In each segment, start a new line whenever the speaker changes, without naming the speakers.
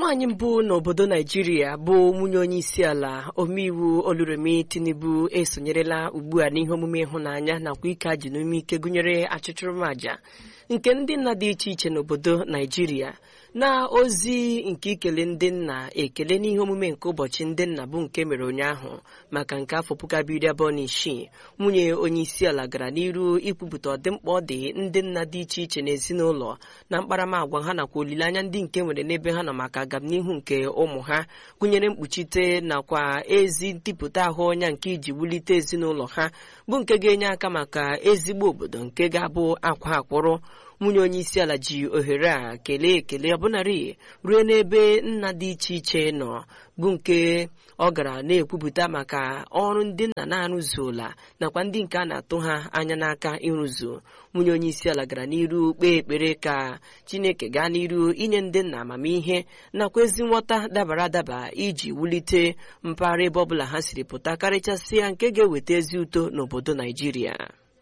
nwaanyị mbụ n'obodo naijiria bụ nwunye onye isi ala omeiwu oluremi tinubu esonyerela ugbu a n'ihe omume ịhụnanya nakwa ike ajụ n'ume ike gụnyere achụchụrụmaja nke ndị nna dị iche iche n'obodo naijiria na ozi nke ikele ndị nna ekele n'ihe omume nke ụbọchị ndị nna bụ nke mere ụnyaahụ maka nke afọ puku abụọ iri abụọ na isii nwunye onye isi ala gara n'iru ikwupụta ọdịmkpa ọ dị ndị nna dị iche iche n'ezinụlọ na mkparamagwa ha nakwa olileanya ndị nke nwere n'ebe ha nọ maka agamnihu nke ụmụ ha gụnyere mkpuchite nakwa ezi ntipụta ahụ ọnya nke iji wulite ezinụlọ ha bụ nke ga-enye aka maka ezigbo obodo nke ga-abụ akwa akwụrụ nwunye onye isi ala ji ohere a kelee ekele ọbụnarị ruo n'ebe nna dị iche iche nọ bụ nke ọ gara na-ekwupụta maka ọrụ ndị nna na-arụzuola nakwa ndị nke a na-atụ ha anya n'aka ịrụzu nwunye onye isi ala gara n'iru kpee ekpere ka chineke gaa n'iru inye ndị nna amamihe nakwa ezi nghọta dabara adaba iji wulite mpaghara ebe ọbụla ha siri pụta karịchasịa nke ga-eweta ezi uto n'obodo naijiria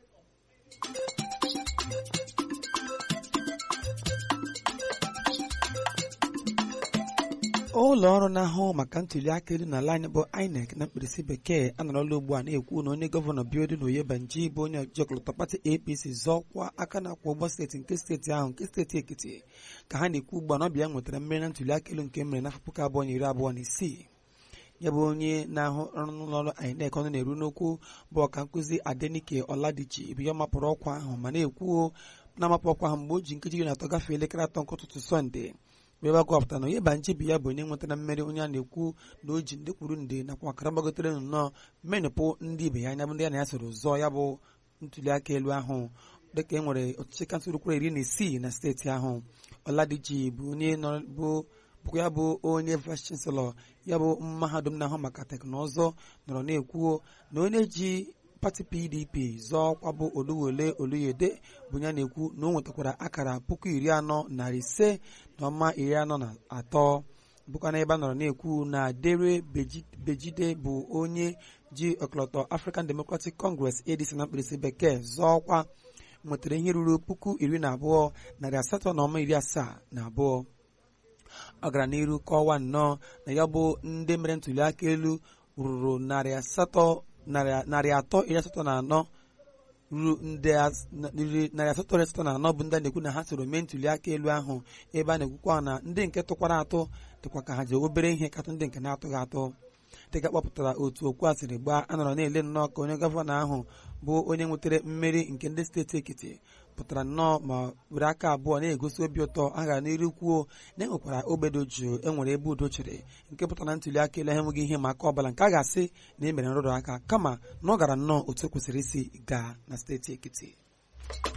ụlọ ọrụ na-ahụ maka ntuli aka elu n'ala anyị bụ INEC na mkpirisi bekee anọrọla ugbu a na-ekwu na onye gọvanọ Biodun Oyebanji bụ onye jikọlọtọ pati APC zọọkwa aka na-akwụ ụgbọ steeti nke steeti ahụ nke steeti Ekiti ka ha na-ekwu ugbu a na ọbịa nwetara mmeri na ntuli aka elu nke mere n'afọ puku abụọ na iri abụọ na isii ya bụ onye na-ahụ ọrụ n'ụlọọrụ INEC ọnụ na-eru n'okwu bụ ọka nkụzi Adenike Ọladichi bụ ya mapụrụ ọkwa ahụ ma na-ekwu na-amapụ ọkwa ahụ mgbe o ji nkeji iri na atọ gafee elekere atọ nke ụtụtụ Sọnde mgbe ebe akọpụtara na Oyebanji bụ ya bụ onye nwetara mmeri onye a na-ekwu na o ji nde kwuru nde nakwa akara gbagotere nnọọ mmenụpụ ndị ibe ya anya bụ ndị ya na ya soro zọọ ya bụ ntuli aka elu ahụ dịka e nwere ọchịchị kansụl kwuru iri na isii na steeti ahụ Ọladiji bụ onye bụ bụkwa ya bụ onye vice chancellor ya bụ mahadum na-ahụ maka teknụzụ nọrọ na-ekwu na onye ji pati pdp zọọ ọkwa bụ oluwole oluyede bụ ya na-ekwu na o nwetakwara akara puku iri anọ narị ise na ọma iri anọ na atọ bụkwa na ebe a nọrọ na-ekwu na dere bejide bụ onye ji ọkọlọtọ african democratic congress adc na mkpirisi bekee zọọ ọkwa nwetara ihe ruru puku iri na abụọ narị asatọ na ọma iri asaa na abụọ ọ gara n'iru kọwa nnọọ na ya bụ ndị mere ntuli aka elu ruru narị asatọ narị atọ iri asatọ na anọ ruru narị asatọ iri asatọ na anọ bụ ndị a na-ekwu na ha soro mee ntuli aka elu ahụ ebe a na-ekwukwa na ndị nke tụkwara atụ dịkwa ka ha ji obere ihe katụ ndị nke na-atụghị atụ dịka kpọpụtara otu okwu a siri gbaa a nọrọ na-ele nnọọ ka onye gọvanọ ahụ bụ onye nwetara mmeri nke ndị steeti Ekiti pụtara nnọọ ma were aka abụọ na-egosi obi ụtọ a gara n'iru kwuo na enwekwara ogbedo jụụ enwere ebe udo chere nke pụtara na ntuli aka elu enweghị ihe ma aka ọbụla nke a ga-asị na e mere nrụrụ aka kama na ọ gara nnọọ otu kwesịrị isi gaa na steeti Ekiti